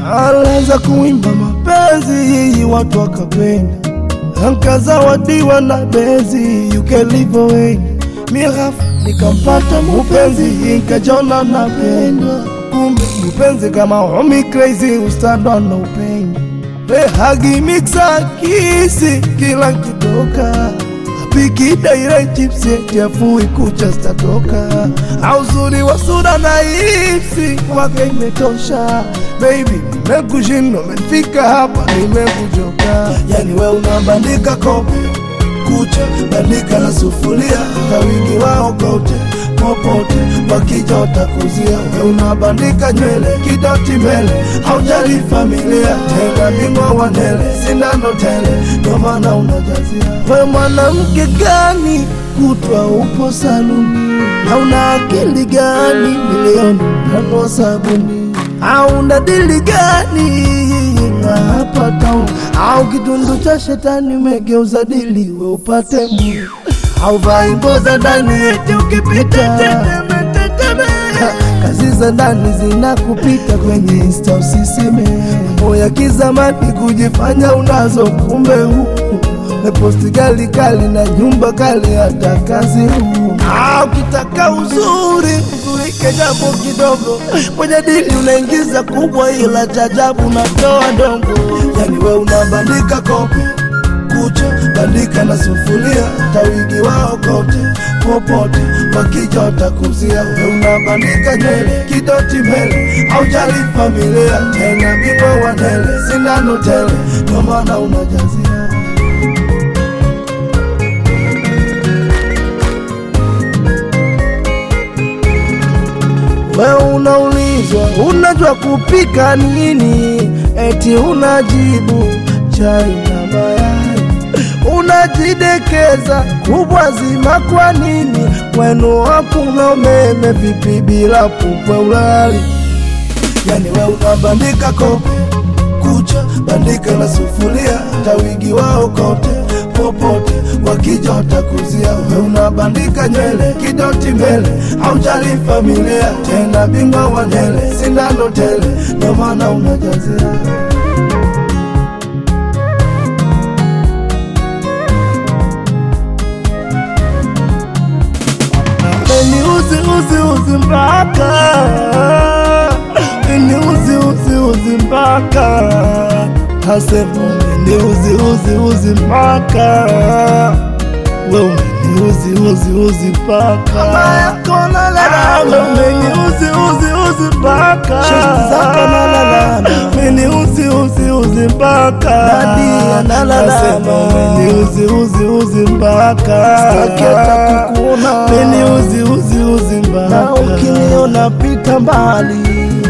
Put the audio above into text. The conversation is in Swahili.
Alianza kuimba mapenzi, watu wakapenda, nkazawadiwa na bezi, you can live away. Mirafu nikampata mupenzi, nkajona napendwa, kumbe mupenzi kama homi crazy, ustadwa na upendo rehagi mixa kisi kila kitoka apiki daira chipsi chafui kucha statoka auzuri wa sura na ipsi wake imetosha baby nimekushinda umefika hapa nimekuchoka yani we unabandika kope kucha bandika na sufuria kawingi wao kote popote wakija watakuzia we unabandika nywele kidoti mbele haujali familia tena bingwa wa nele sindano tele ndo maana unajazia we mwanamke gani kutwa upo saluni na una akili gani milioni nanua sabuni au una dili gani na hapa town au kitundu cha shetani umegeuza dili we upate mu au vai nguo za ndani eti ukipita Ha, kazi za ndani zinakupita kwenye insta usiseme mambo ya kizamani kujifanya unazo kumbe huku meposti gali kali na nyumba kali hata kazi huu Ah, ukitaka uzuri uzurike jambo kidogo kwenye dili unaingiza kubwa ila chajabu unatoa dongo yani we unabandika kope kucha bandika na sufuria tawigi wao kote popote wakija watakuzia we unabandika nywele kidoti mbele aujali familia tena bingwa wa nele sindano tele ndo maana unajazia we unaulizwa unajua kupika nini eti unajibu chai na mayai unajidekeza kubwa zima kwa nini kwenu hakuna umeme vipi bila pupwe ulali yani we unabandika kope kucha bandika na sufuria tawigi wao kote popote wakija watakuzia we unabandika nywele kidoti mbele haujali familia tena bingwa wa nele sindano tele ndo maana unajazia Ni uzi uzi uzi mpaka Ni uzi uzi uzi mpaka Hasema ni uzi uzi uzi mpaka Wewe ni uzi uzi uzi mpaka Mama yako na lala Wewe uzi uzi uzi mpaka Shesti zako na lalama. Mimi uzi uzi uzi mpaka Nadia na lalama. Nasema ni uzi uzi uzi mpaka Sitaki hata kukuona. Mimi uzi uzi uzi mpaka na ukiniona pita mbali